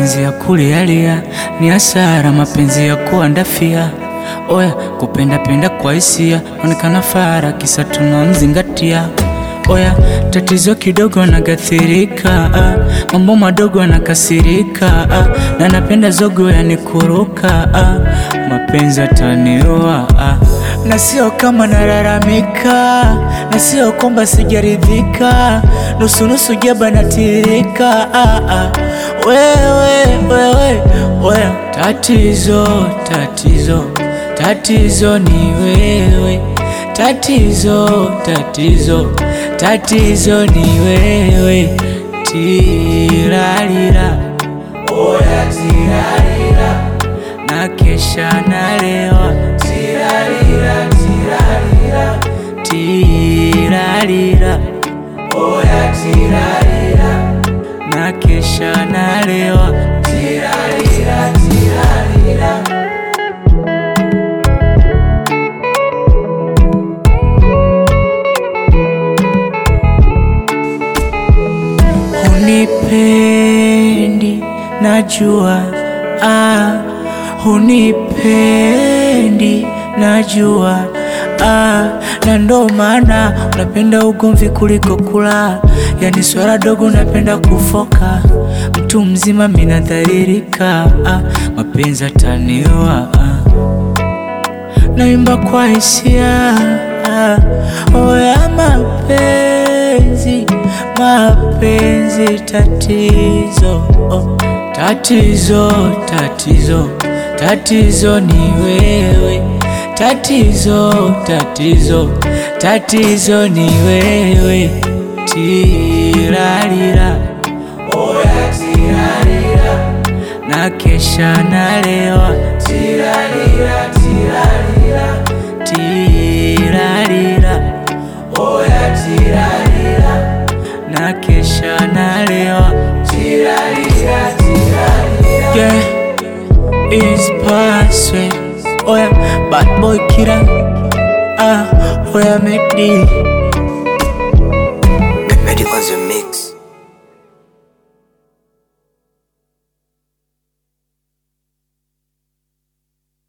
mapenzi ya kulialia ni hasara, mapenzi ya kuandafia. Oya, kupenda penda kwa hisia, onekana fara, kisa tunamzingatia. Oya, tatizo kidogo nagathirika, ah, mambo madogo nakasirika, ah, na napenda zogo yanikuruka, ah, mapenzi ataniua, ah, na sio kama nalalamika, na sio kwamba sijaridhika, nusu nusu jaba natirika, ah, ah, wewe wewe wewe, tatizo tatizo tatizo ni wewe, tatizo tatizo tatizo ni wewe, tirarira oya tirarira na kesha nalewa tirarira tirarira tirarira oya tirarira na kesha nalewa tirarira tirarira Hunipendi najua, ah, hunipendi najua, ah, na ndo maana unapenda ugomvi kuliko kula, yani swala dogo unapenda kufoka, mtu mzima minadhalilika, ah, mapenzi ataniua, ah. Naimba kwa hisia ah, oya mapenzi mapenzi tatizo oh, tatizo tatizo tatizo ni wewe tatizo tatizo tatizo ni wewe tirarira oya tirarira na kesha nalewa tirarira tirarira tirarira oya tirarira na kesha nalewa tirarira tirarira yeah is password oya bad boy killer ah oya make Medic on the